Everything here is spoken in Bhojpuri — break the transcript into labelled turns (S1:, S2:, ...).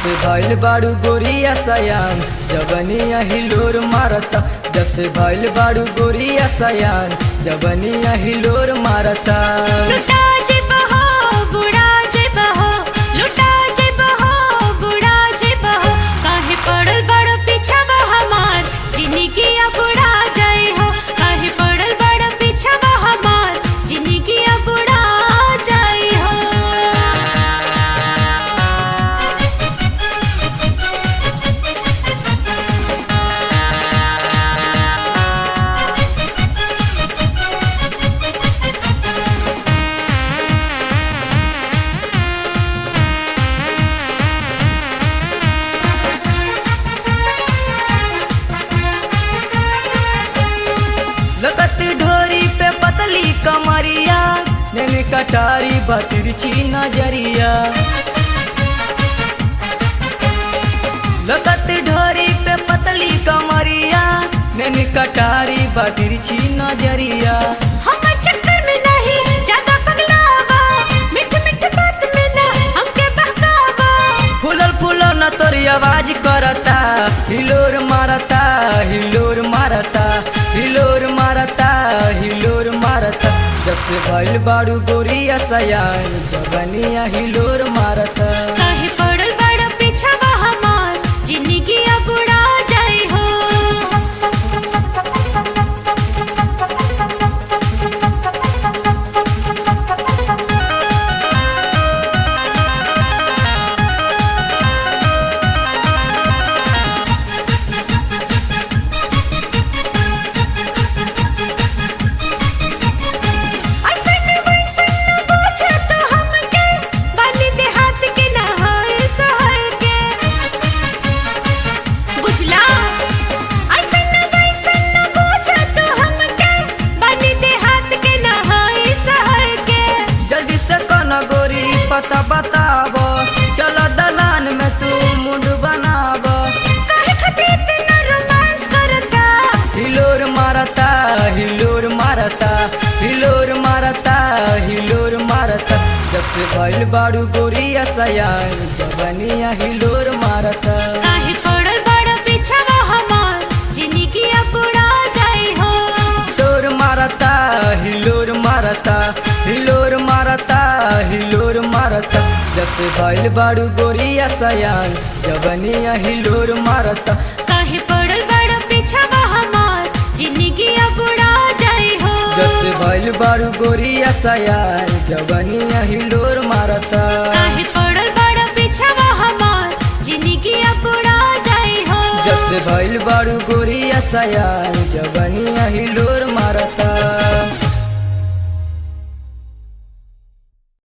S1: से भइल बाड़ू गोरिया सयान जबनिया हिलोर मारता जब से भइल बाड़ू गोरिया सयान जबनिया हिलोर मारता
S2: लुटा जेब हो बुढ़ा जेब हो लुटा जेब हो बुढ़ा जेब हो काहे पड़ल बड़ पीछा बा हमार जिंदगी अब बुढ़ा जाए हो काहे पड़ल बड़ पीछा बा हमार जिंदगी अब बुढ़ा जाए हो
S1: लगती ढोरी पे पतली कमरिया नैनी कटारी बतिरछी नजरिया लगती ढोरी पे पतली कमरिया नैनी कटारी बतिरछी नजरिया
S2: हमर चक्कर में नहीं ज्यादा पगलावा मिठ मिठ बात में ना हमके बहकावा
S1: फूलल फूलल न तोरी आवाज करता हिलोर मारता हिलोर मारता हिलोर मारता हिलोर मारता जब से भइल बाड़ू गोरिया सयान जबनिया हिलोर मारता
S2: काहे पड़ल बड़ पीछा बा हमार जिंदगी अब बुढ़ा जाए हो ऐसन वैसन न पूछो तो हमके बानी देहात के ना होए शहर के बुझला ऐसन वैसन न पूछो तो हमके बानी देहात के ना होए शहर के
S1: जल्दी से कन गोरी पता बताब चल दलान में तू मुंड बनाब
S2: काहे खातिर इतना रोमांस करता
S1: हिलोर मारता हिलोर मारता हिलोर मारता हिलोर मारता जब से भइल बाड़ू गोरिया सयान जबनिया हिलोर मारता
S2: काहे पड़ल बड़ पीछा बा हमार जिंदगी अब बुढ़ा जाए हो
S1: हिलोर मारता हिलोर मारता हिलोर मारता हिलोर मारता जब से भइल बाड़ू गोरिया सयान जबनिया हिलोर मारता
S2: काहे पड़ल बड़ पीछा बा हमार जिंदगी अब बुढ़ा जाए हो
S1: जब से भइल बाड़ू गोरिया सयान जबनिया हिलोर मारता
S2: काहे पड़ल बड़ पीछा बा हमार जिंदगी अब बुढ़ा जाए हो
S1: जब से भइल बाड़ू गोरिया सयान जबनिया हिलोर मारता